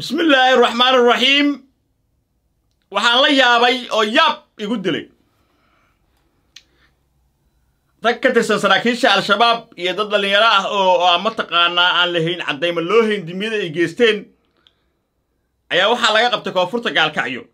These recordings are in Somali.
bismi illaahi araxmaan araxiim waxaan la yaabay oo yaab igu dilay rag ka tirsan saraakiisha al-shabaab iyo dad dhallinyaro ah oo aan mataqaanaa aan lahayn caddayma loo hayn dimiyada ay geysteen ayaa waxaa laga qabtay koonfurta gaalkacyo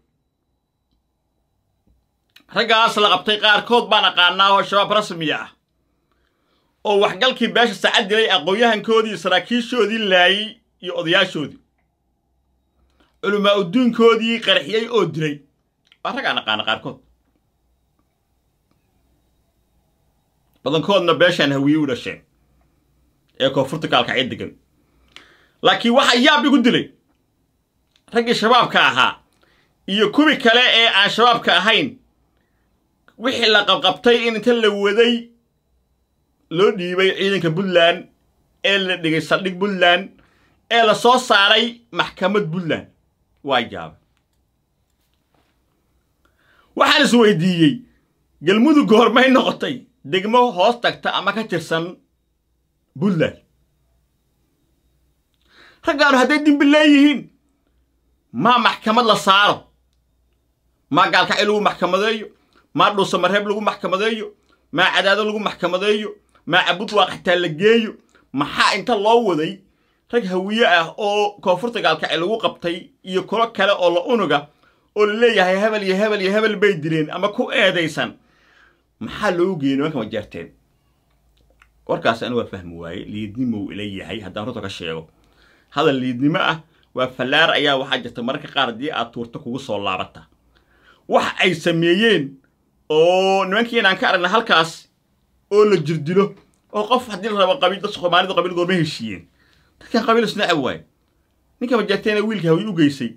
raggaas la qabtay qaarkood baan aqaanaa oo shabaab rasmiya ah oo waxgalkii beesha saacad dilay aqoon-yahankoodii saraakiishoodii laayey iyo odayaashoodii culamaa uduunkoodii qarxiyey oo dilay waa rag aan aqaana qaarkood badankoodna beeshaan hawiye u dhasheen ee koonfurta gaalkacyo degan laakiin waxaa yaab igu dilay raggii shabaabka ahaa iyo kuwii kale ee aan shabaabka ahayn wixii la qabqabtay in inta la waday loo dhiibay ciidanka puntland ee la dhigay saldhig puntland ee la soo saaray maxkamad puntland waa yaabay waxaan is weydiiyey galmudug hormay noqotay degmo hoos tagta ama ka tirsan puntland raggaanu hadday dimbi leeyihiin maa maxkamad la saaro maa gaalkacyo lagu maxkamadeeyo maa dhuusamareeb lagu maxkamadeeyo maa cadaado lagu maxkamadeeyo maa cabud waaqaxtaa la geeyo maxaa inta loo waday rag hawiye ah oo koonfurta gaalkacyo lagu qabtay iyo kulo kale oo la unuga oo la leeyahay hebel iyo hebel iyo hebel bay dileen ama ku eedaysan maxaa loogu geeyey nimanka majeerteen warkaas anu waa fahmi waaye liidnimow ila yahay haddaan runta ka sheego hadal liidnimo ah waa fallaar ayaa waxaa jirta mararka qaar haddii aad tuurto kugu soo laabata wax ay sameeyeen oo nimankii inaan ka aragna halkaas oo la jirdilo oo qof haddii la rabo qabiil dad soomaalidu qabiilgood ma heshiiyeen dadkan qabiil isnacab waaye ninka majeerteena wiilka hawi u geysay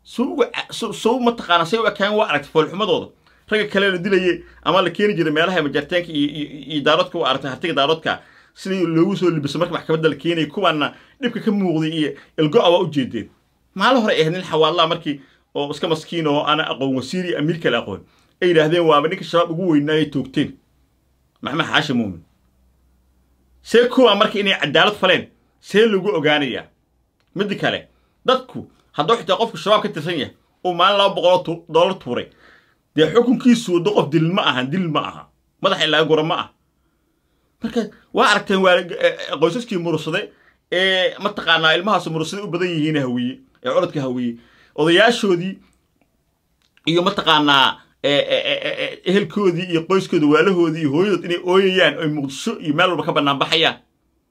sow mataqaana say u ekaan waa aragtay foolxumadooda ragga kale la dilaye ama la keeni jiray meelaha majeerteenka iyo daaroodka u aragtay hartiga daaroodka sidii loogu soo libiso marka maxkamadda la keenayay kuwaana dhibka ka muuqday iyo ilgo-a waa u jeedeen maalin hore ahayd nin xawaadlaa markii oo iska maskiin oo ana aqoon wasiiri amiir kale aqoon ay yidhaahdeen waaba ninka shabaab ugu weynaayay toogteen maxmed xaashi muumin see kuwa marka inay cadaalad faleen see lagu ogaanayaa midda kale dadku hadduu xitaa qofku shabaab ka tirsan yahay uu maalin laba boqoloo dollar tuuray dee xukunkiisu waddo qof dil ma ahan dil ma aha madaxa in laga gura ma ah marka waa aragteen waa qoysaskii murursade ee mataqaanaa ilmahaas murursade u badan yihiin hawiye ee codadka hawiye odayaashoodii iyo mataqaanaa ehelkoodii iyo qoyskooda waalahoodii iyo hooyadood inay ooyayaan oy muqdisho iyo meel walba ka bannaan baxayaan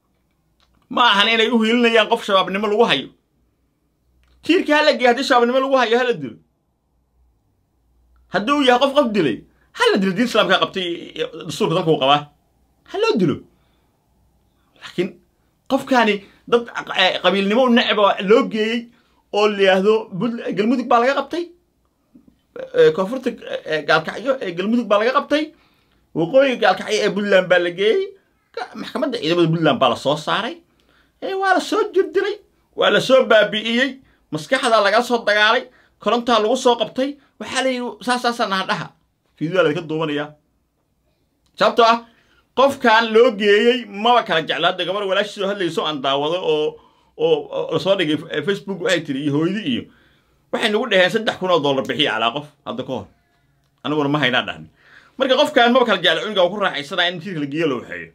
ma ahan inay u hiilinayaan qof shabaabnimo lagu hayo tiirkii hala geey haddii shabaabnimo lagu hayo hala dilo haddii uu yahay qof qof dilay hala dilo diin islaamkaa qabtay dastuurka dalka uu qabaa ha loo dilo laakiin qofkaani dad qabiilnimo necba loo geeyey oo la yidhaahdo galmudug baa laga qabtay koonfurta gaalkacyo ee galmudug baa laga qabtay waqooyiga gaalkacyo ee puntland baa la geeyey maxkamadda ciidamada puntland baa la soo saaray waa la soo jirdilay waa la soo baabi'iyey maskaxdaa laga soo dagaalay korontaa lagu soo qabtay waxaa la yidhi saasaasaa naadhaha fiidiyoa ladinka duubanayaa sababtoo ah qofkan loo geeyey maba kala jecla hadda gabar walaashiisoo hadlayso aan daawado oo oo lasoo dhigay facebook waxay tiri iyo hooydi iyo waxay nagu dhaheen saddex kun oo dollar bixiya calaa qof hadda ka hor aniguna ma haynaa dhahni marka qofkan maba kala jecla cuniga ku raaxaysanaya in tiirka la geeyo loo waxeeyo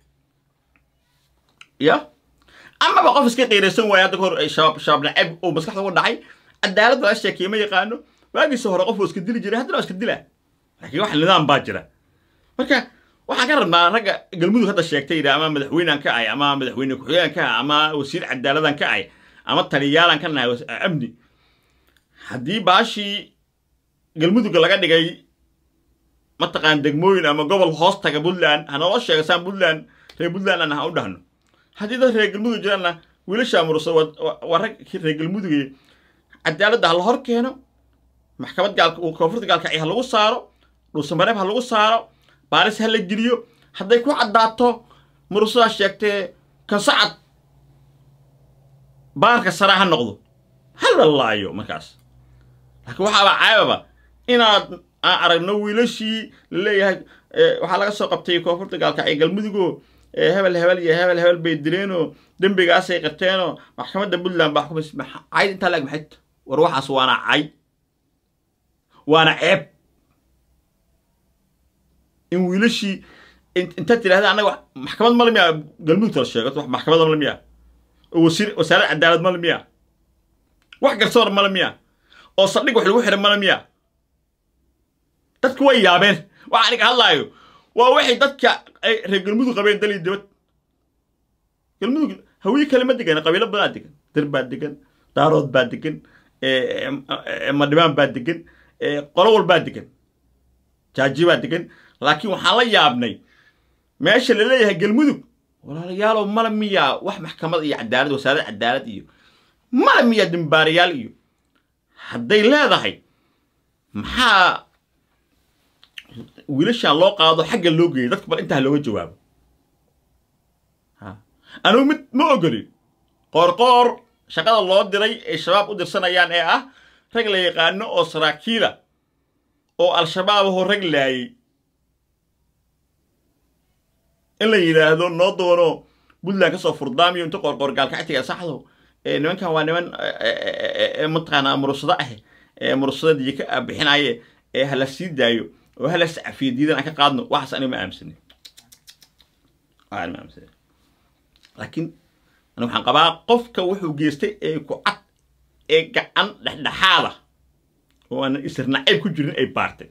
ya amaba qof iska qiiraysan waaya hadda ka hor shabaab shabaab nacab oo maskaxda uga dhacay cadaalad laga sheekeeye ma yaqaano waagiisa hore qof oo iska dili jiray haddana waa iska dilaa laakiin wax nidaam baa jira marka waxaan ka rabnaa ragga galmudug hadda sheegtay yidhi ama madaxweynaan ka ahay ama madaxweyne ku-xigeen ka ahay ama wasiir cadaaladan ka ahay ama taliyaalan ka nahay amni haddii baashii galmudugga laga dhigay mataqaan degmooyin ama gobol hoos taga puntland hanaloo sheega saan puntland reer puntland aan ha u dhahno haddii dad reer galmudug jiraanna wiilashaa murusa waa rag reer galmuduge cadaaladda ha la hor keeno maxkamad gaal koonfurta gaalkacyo ha lagu saaro dhuusamareeb ha lagu saaro baaris ha la geliyo hadday ku caddaato murusadaa sheegtee kansacad baarka saraa ha noqdo ha la laayo markaas laakiin waxaaba caybaba inaad aan aragno wiilashii la leeyahay waxaa laga soo qabtay koonfurta gaalkacyo galmudugo hebel hebel iyo hebel hebel bay dileenoo dembigaasay qirteenoo maxkamadda puntland baa xukumays cayd intaa laeg maxay war waxaas waana cay waana ceeb in wiilashii intaad tidhahda annaga maxkamad male miya galmudugta la sheego wax maxkamada male miya oo wasiir wasaarad cadaalad male miya wax garsoor male miya oo saldhig wax lagu xidha male miya dadku way yaabeen waxa aniga hadlaayo waa waxay dadka ay reer galmudug qabeen dal iyo dibad galmudug hawiye kale ma degan qabiilo badaa degan dir baa degan daarood baa degan madhibaan baa degan qolo walbaa degan jaaji baa degan laakiin waxaan la yaabnay meesha la leeyahay galmudug walaalayaalow mala miyaa wax maxkamad iyo cadaalad wasaarad cadaalad iyo mala miyaa dimbaarayaal iyo hadday leedahay maxaa wiilashaan loo qaado xagga loo geeyay dadka bal intaa looga jawaabo anugu mid ma ogolin qoorqoor shaqada loo diray ay shabaab u dirsanayaan ee ah rag la yaqaano oo saraakiila oo al-shabaab ahoo rag laayay in la yidhaahdo noo doono puntland ka soo furdaamiyo inta qoorqoor gaalkactiga saxdo nimankan waa niman mataqaanaa murursado ah ee murursada diya ka bixinaaye ee hala sii daayo oo hala sacafiyo diidan aan ka qaadno waxaas aniga ma aaminsanin ma aaminsanin laakiin ani waxaan qabaa qofka wuxuu geystay ee ku cad ee gacan dhexdhexaada oo aanan isir nacayb ku jirin ay baartay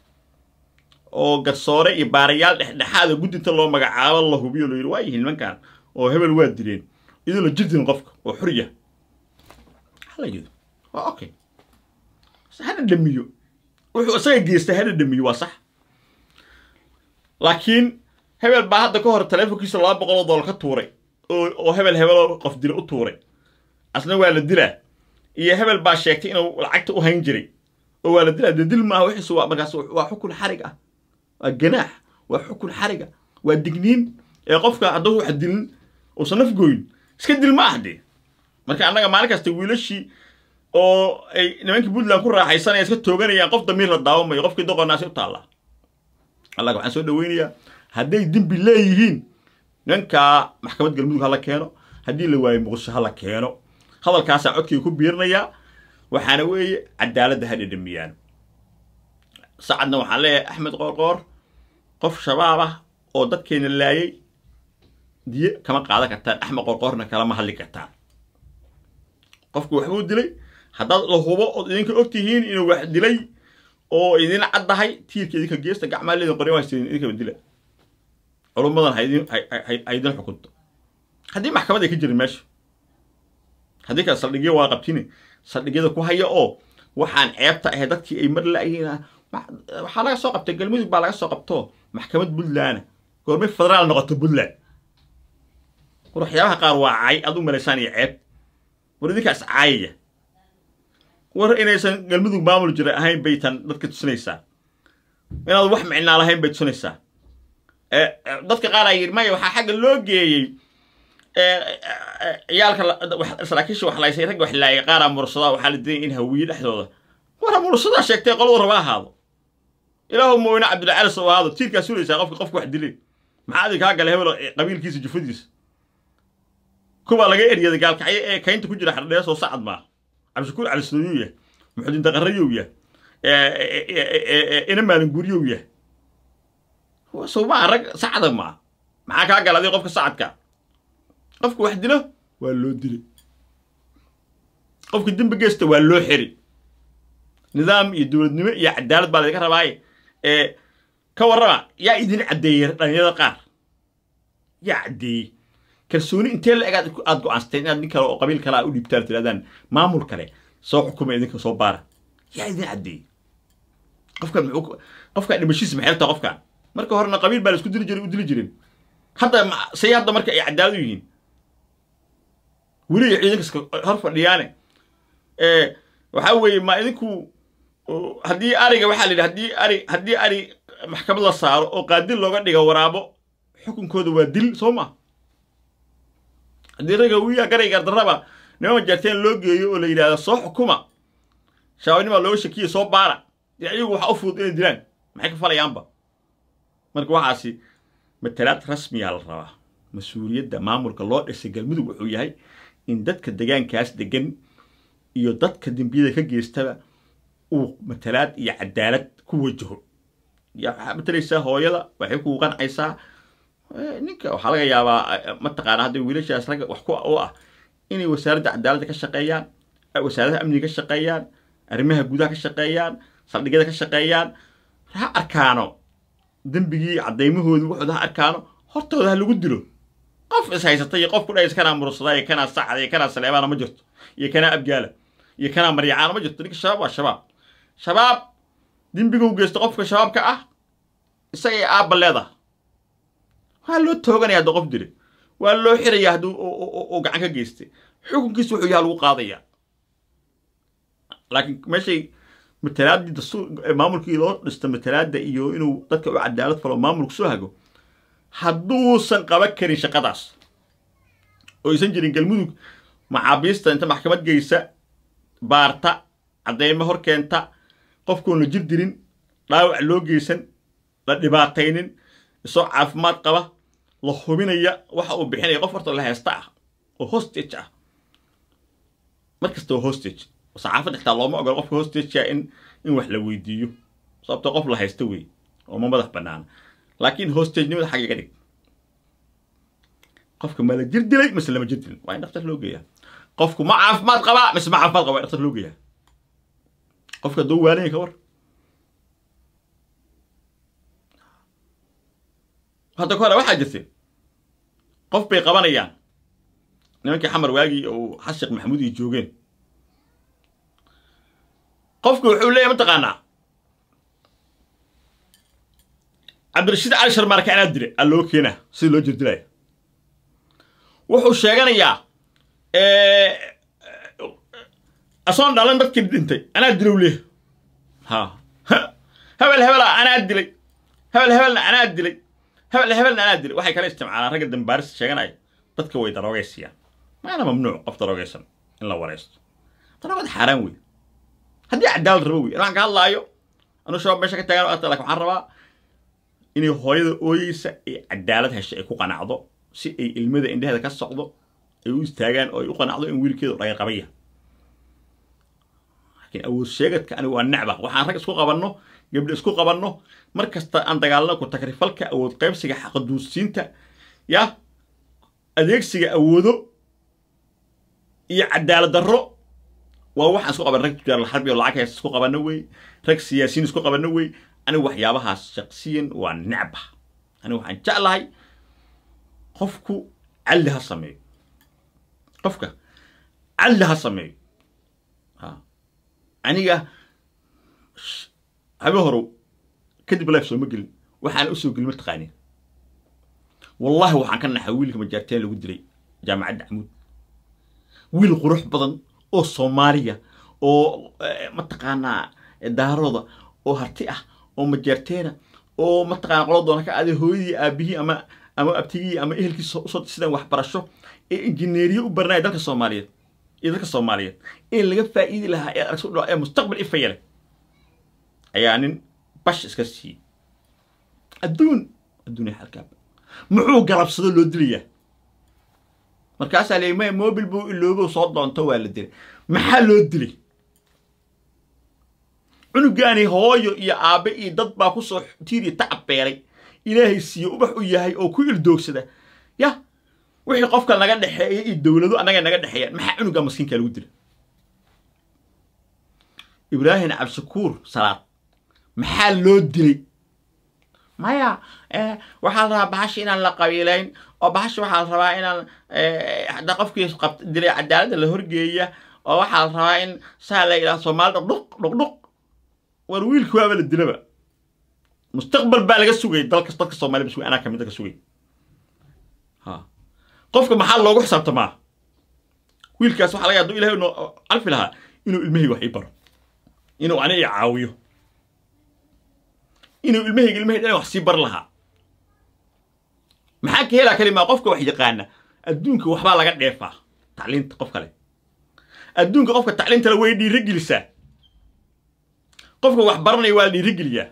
oo garsoore iyo baarayaal dhexdhexaada guddinta loo magacaabo la hubiyo la yidhi waa yihiin nimankan oo hebel waa dileen iyadoo la jirdin qofka oo xuriya hala yidhi waa okay hana dhamiyo wuxuu isaga geystay hana dhamiyo waa sax laakiin hebel baa hadda ka hor taleefonkiisa laba boqol oo doolar ka tuuray oo hebel hebeloo qof dila u tuuray asna waa la dilaa iyo hebel baa sheegtay inuu lacagta u hayn jiray oo waa la dilaa dee dil maaha wixiisu waa markaas waa xukun xarig ah waa ganaax waa xukun xariga waa digniin ee qofka hadduu wax dilin uusan nafgoyn iska dil ma ah dee marka annaga maalin kasta wiilashii oo ay nimankii puntland ku raaxaysanaya iska tooganayaan qof damiir la daawamayo qofkii doqonaasi u taallaa allaga waxaan soo dhaweynayaa hadday dembi leeyihiin ninkaa maxkamad galmudug hala keeno haddii la waayo muqdisho hala keeno hadalkaasaa codkii ku biirinayaa waxaana weeye cadaaladda ha dhedhamiyaan sacadna waxaan leeyahay axmed qoorqoor qof shabaab ah oo dadkeena laayay diye kama qaadan kartaan axmed qoorqoorna kalama hadli kartaan qofku waxbuu dilay haddaad la hubo ood idinka og tihiin inuu wax dilay oo idin caddahay tiirka idinka geesta gacmaa leedin qoryan waastiin idinkaba dila culummadan ha idin xukunto haddii maxkamad ay ka jirin meesha haddii kale saldhigyo waa qabtine saldhigyada ku haya oo waxaan ceebta ahay dadkii ay mar la'yihiin waxaa laga soo qabtay galmudug baa laga soo qabto maxkamad puntland goormay federaal noqoto puntland war waxyaabaha qaar waa cay aad u malaysaan iyo ceeb war idinkaas caayaya war inaysan galmudug maamul jira ahayn baytan dadka tusinaysaa inaad wax micnaa lahayn bay tusinaysaa dadka qaar aa yidhi maya waxaa xagga loo geeyey ciyaalka saraakiisha wax laysay ragga wax laayay qaaraa mursadaa waxaa la diray in hawiye dhexdooda war mursadaa sheegtay qoladu raba ahaado ilaahu mooyne cabdilcali soo ahaado tiirkaa sulaysaa qofka qofka wax dilay maxaa adin kaa gala hebel qabiilkiisa jufadiisa kuwaa laga eryaday gaalkacyo ee kaynta ku jira xardhees oo sacad maaha cabdishakuur cali sooyuu yah muxudiin daqarayow yah ina maalin guryow yah sowmaa rag sacda maa maxaa kaa gala adii qofka sacadka qofka wax dilo waa loo dilay qofka dembi geysta waa loo xiri nidaam iyo dowladnimo iyo cadaalad baa laydinka rabaaye ee ka warrama yaa idin caddeeyey dhalinyarada qaar yaa caddeeyey kalsooni intee la eg aad go-aansateen inaad nin kale oo qabiil kale a u dhiibtaan tirahdaan maamul kale soo xukuma idinka soo baara yaa idin caddeeyey qofkan muxuu qofkan dhimashiisa maxay tahay qofkan marka horena qabiil baa la isku dili jiray u dili jireen hadda say hadda marka ay cadaalad u yihiin weli ciidankaska hor fadhiyaane waxaa weeye ma idinku haddii ariga waxaa la yidhi haddii ari haddii ari maxkamad la saaro oo qaadil looga dhigo waraabo xukunkooda waa dil soo ma haddii raga wiya garay gardarraba nima majaarteen loo geeyo oo la yidhahdo soo xukuma shabaabnimaa looga shakiya soo baara dee ayagu waxa u fudud inay dilaan maxay ka falayaanba marka waxaasi matalaad rasmiyaa la rabaa mas-uuliyadda maamulka loo dhisay galmudug wuxuu yahay in dadka degaankaas degan iyo dadka dembiyada ka geystaba uu matalaad iyo cadaalad ku wajaho ya waxaa matalaysaa hooyada waxay kugu qancaysaa ninka waxaa laga yaabaa mataqaana hadday wiilashaas ragga wax ku u ah inay wasaaradda cadaaladda ka shaqeeyaan wasaaradaha amniga ka shaqeeyaan arrimaha gudaha ka shaqeeyaan saldhigyada ka shaqeeyaan ha arkaano dembigii caddaymahoodii wuxuuda ha arkaano hortooda ha lagu dilo qof is haysata iyo qof ku dhays kanaa murursada iyo kanaa sacda iyo kanaa saleebaana ma jirto iyo kanaa abgaala iyo kanaa maryacaana ma jirto ninka shabaab waa shabaab shabaab dembigu geysto qofka shabaabka ah isagay aabba leedaha waa loo tooganaya hadduu qof dile waa loo xiraya hadduu uu gacan ka geystay xukunkiisa wuxuu yaha lagu qaadaya laakiin meeshay matalaaddii dastuur maamulkii loo dhista matalaadda iyo inuu dadka u cadaalad falo maamulku soo hago hadduusan qaban karin shaqadaas oo aysan jirin galmudug maxaabiista inta maxkamad geysa baarta caddeymo hor keenta qofkoon la jir dirin dhaawac loo geysan la dhibaataynin isoo caafimaad qaba la hubinaya waxa uu bixinaya qof horta la heesta ah oo hostage ah mar kasta waa hostage saxaafadda xitaa looma ogolo qofka hostagea in in wax la weydiiyo sababto qof la haysta wey oo ma madax banaana laakiin hostagenimada xagga ga dhig qofka ma la jir dilay mise lama jir dilin waa in dhaktar loo geeyaa qofku ma caafimaad qabaa mise ma caafimaad qaba waa in dhaktar loo geeyaa qofka doo waanaya ka war hadda ka hore waxaa jirtay qof bay qabanayaan nimankii xamar waagii oo xashiq maxamuud iyo joogeen qofku wuxuu leeyahy mataqaanaa cabdirashiid cali sharmaarka anaa dilay aa loo keenaa sida loo jirdilaya wuxuu sheeganayaa asoon dhalan dadkii dhintay anaa dilow leh ha hebel hebela anaa dilay hebel hebelna anaa dilay hebel hebelna anaa dilay waxay kala isticmaalaan ragga dambaaris sheeganaya dadka way daroogaysiyaan maana mamnuuc qof daroogaysan in la waraysto daroogada xaaraan wey haddii cadaalad rabo wey waxaan ka hadlaayo anuu shabaab meesha ka taagan arta lakin waxaan rabaa inay hooyada ooyeysa ay cadaalad hesho ay ku qanacdo si ay ilmada indheheeda ka socdo ay u istaagaan oo ay u qanacdo in wiilkeedu dhagan qabaya laakiin awood sheegadka aniga waa necba waxaan rag isku qabanno gabdho isku qabanno mar kasta aan dagaalno ku takrifalka awood qaybsiga xaqaduusiinta ya adeegsiga awoodo iyo cadaalad darro waa waxaan isku qaban rag tujaar xarbi oo lacag haysta isku qabanno wey rag siyaasiyiin isku qabanno wey anigu waxyaabahaas shaqsiyan waa necba anigu waxaan jeclahay qofku calli ha sameeyo qofka calli ha sameeyo aniga habe horow kadib life sooma gelin waxaan usoo gelin ma taqaanin wallahi waxaan ka naxay wiilka majaarteen lagu dilay jaamacadda camuud wiil qurux badan oo soomaaliya oo mataqaanaa daarooda oo harti ah oo majaarteena oo mataqaana qolo doona ka aaday hooyadii aabihii ama ama abtigii ama ehelkii usoo sidaan waxbarasho ee injineeriye u baranaya dalka soomaaliyeed iyo dalka soomaaliyeed ee laga faa'iidi lahaa ee aragso dhaa ee mustaqbal ifaya leh ayaa nin bash iska siiyey adduun adduun ee halkaaba muxuu galabsado loo dilayaa markaasaa leeyay maya mobil buu iloobo soo doonto waa la dilay maxaa loo dilay cunugaani hooyo iyo aabbe iyo dad baa ku soo tiiriya tacab beelay ilaahay siiye ubax u yahay oo ku ildoogsada ya wixii qofka naga dhexeeya iyo dowlado annaga naga dhexeeyaan maxaa cunugaa maskiinkaa lagu dila ibraahim cabdishakuur salaad maxaa loo dilay maya waxaa la rabaa bahashi inaan la qabiilayn oo bahashi waxaa la rabaa inaan hadda qofkii qabt dilay cadaaladda la horgeeya oo waxaa la rabaa in saa la yidhaha soomaali dhuqdhuq dhuqdhuq war wiilki waaba la dilaba mustaqbal baa laga sugay dalka dadka soomaliya bas anaa kamid ka sugay ha qofka maxaa loogu xisaabtamaa wiilkaas waxaa laga haduu ilahay noo calfi lahaa inuu ilmahayga wax ii baro inuu ani i caawiyo inuu ilmahayga ilmahayga dhan wax sii bar lahaa maxaa ka helaa kalimaa qofka wax yaqaana adduunka waxbaa laga dheefaa tacliinta qof kale adduunka qofka tacliintale way dhiiro gelisaa qofka wax baranaya waa la dhiiro geliyaa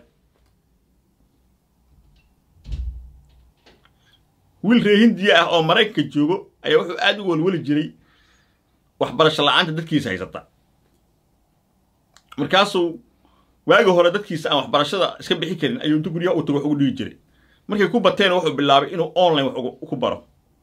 wiil ree hindiya ah oo maraykanka joogo ayaa wuxuu aad u welweli jiray waxbarasho la-aanta dadkiisa haysata markaasuu waagi hore dadkiisa aan waxbarashada iska bixi karin ayuu intu guryaha u tago wax ugu dhigi jiray markay ku bateen wuxuu bilaabay inuu online wax ku baro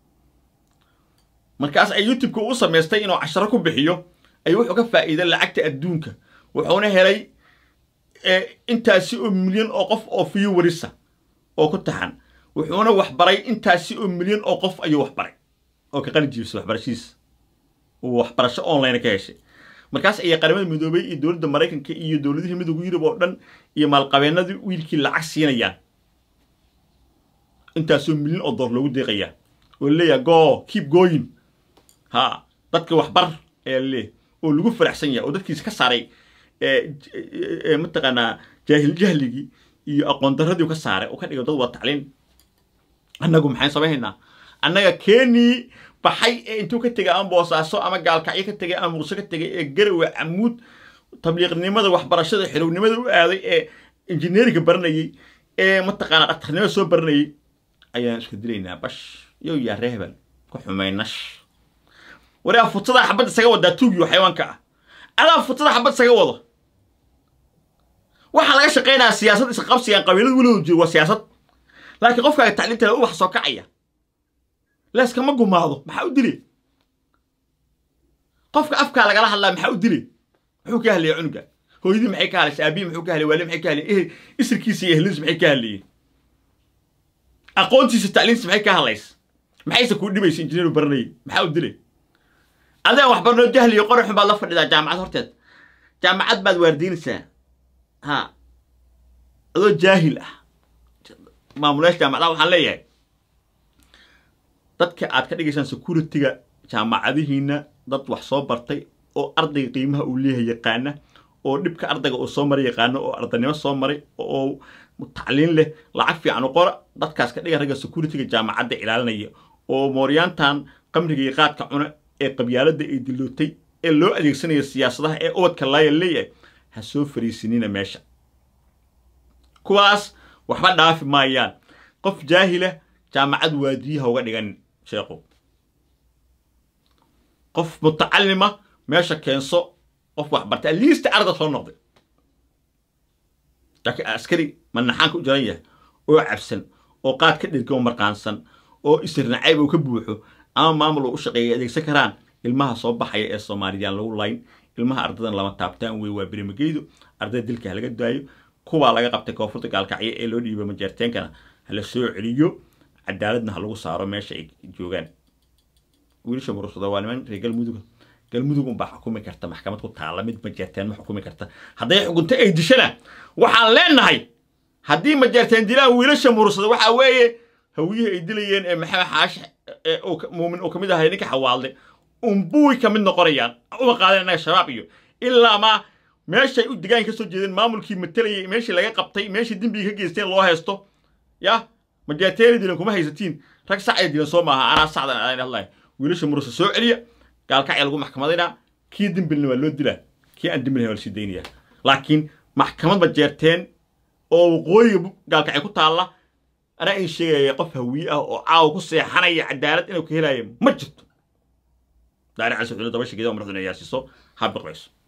markaas ay youtube-ka u samaystay inuu casharo ku bixiyo ayuu wuxuu ka faa'iiday lacagta adduunka wuxuuna helay intaasi oo milyan oo qof oo viewwarisa oo ku taxan wuxuuna waxbaray intaasi oo milyan oo qof ayuu waxbaray oo ka qali jiibsay waxbarashadiisa uu waxbarasho online ka heshay markaas ayay qaramada midoobay iyo dowladda maraykanka iyo dowladihii midowga yurub oo dhan iyo maalqabeennadii wiilkii lacag siinayaan intaasoo milyan oo door loogu deeqayaa oo leeyahay go keep going ha dadka waxbar ayaa laleeyahay oo lagu faraxsan yahay oo dadkiisa ka saaray mataqaanaa jaahil jahligii iyo aqoon darradii ka saaray oo ka dhigay dad waa tacliin annagu maxayn samaynaynaa annaga keenii baxay ee intuu ka tegay ama boosaaso ama gaalkacyo ka tegay ama muqdisho ka tegay ee garowe camuud tabliiqnimada waxbarashada xirownimada u aaday ee injineeringa baranayey ee mataqaanaa dhaktarnimada soo baranayey ayaan isku dilaynaa bash yow yaa ree hebel ku xumaynash waraa futada xabad isaga wadaa tuugiyo xayawaanka ah adaa futada xabad isaga wado waxaa laga shaqaynayaa siyaasad isqabsigaan qabiilada weligood jiro waa siyaasad laakiin qofkaaga tacliinta u wax soo kacaya leeskama gumaado maxaa u dile qofka afkaa lagala hadlaa maxaa u dile muxuu ka hadlaya cunuga hooyadii maxay ka hadlaysa aabihii muxuu ka hadlay waali maxay ka hadlay isirkiisa iyo ehladiisa maxay ka hadlayeen aqoontiisa tacliintiisa maxay ka hadlaysa maxayse kuu dhibaysa injineeru baranayay maxaa u dilay adaan waxbarnoo jahliyo qoraxun baad la fadhidaa jaamacad horteed jaamacad baad waardiinaysaa ha adoo jaahil ah maamulayaasha jaamacadaha waxaan leeyahay dadka aad ka dhigaysaan security-ga jaamacadihiina dad wax soo bartay oo ardayga qiimaha uu leeyahay yaqaana oo dhibka ardayga uu soo maray yaqaano oo ardaynimo soo maray oo tacliin leh lacag fiican u qora dadkaas ka dhiga ragga security-ga jaamacadda ilaalinaya oo mooryaantan qamriga iyo qaadka cuna ee qabyaaladda ay dilootay ee loo adeegsanaya siyaasadaha ee ubadka laaya leeyahay ha soo fariisinina meesha kuwaas waxba dhaafi maayaan qof jaahila jaamacad waadiyaha uga dhigan sheekhu qof mutacalima meesha keenso qof waxbartay aliista arda soo noqday laakiin askari manaxaanka u jaran yahay oo cabsan oo qaad ka dhirga oo marqaansan oo isirnacayb uu ka buuxo ama maamul uu u shaqeeya adeegsan karaan ilmaha soo baxaya ee soomaaliyaan lagu layn ilmaha ardadan lama taabtaan wey waa birimageydu ardada dilka ha laga daayo kuwaa laga qabtay koonfurta gaalkacyo ee loo dhiibay majeerteenkana hala soo celiyo cadaaladna ha lagu saaro meesha ay joogaan wiilasha murursada waa niman reer galmudug galmudug unbaa xukumi karta maxkamad ku taala mid majeerteen ma xukumi karta hadday xukunto ay dishana waxaan leenahay haddii majeerteen dilaan wiilasha murursada waxaa weeye hawiyihii ay dilayeen ee maxamed xaash muumin uu kamid ahay ninka xawaalde unbuy ka mid noqonayaan uma qaadeen annaga shabaab iyo ilaa ma meeshay u degaan ka soo jeedeen maamulkii matalayay meeshii laga qabtay meeshii dembiga ka geysteen loo haysto ya majeerteena dilan kuma haysatiin rag sacay dilan soo maaha anaa sacdan aan hadlahay wiilasha murusa soo celiya gaalkacya lagu maxkamadaynaa kii dembilna waa loo dilaa kii aan dembilna waa lasii daynaya laakiin maxkamad majeerteen oo waqooyiga gaalkacya ku taalla anaa in sheegaya qof hawiye ah oo caawa ku seexanaya cadaalad inuu ka helaayo ma jirto daari cali sacuulo daba sheegida oo madaxduna yaasiso ha biqlayso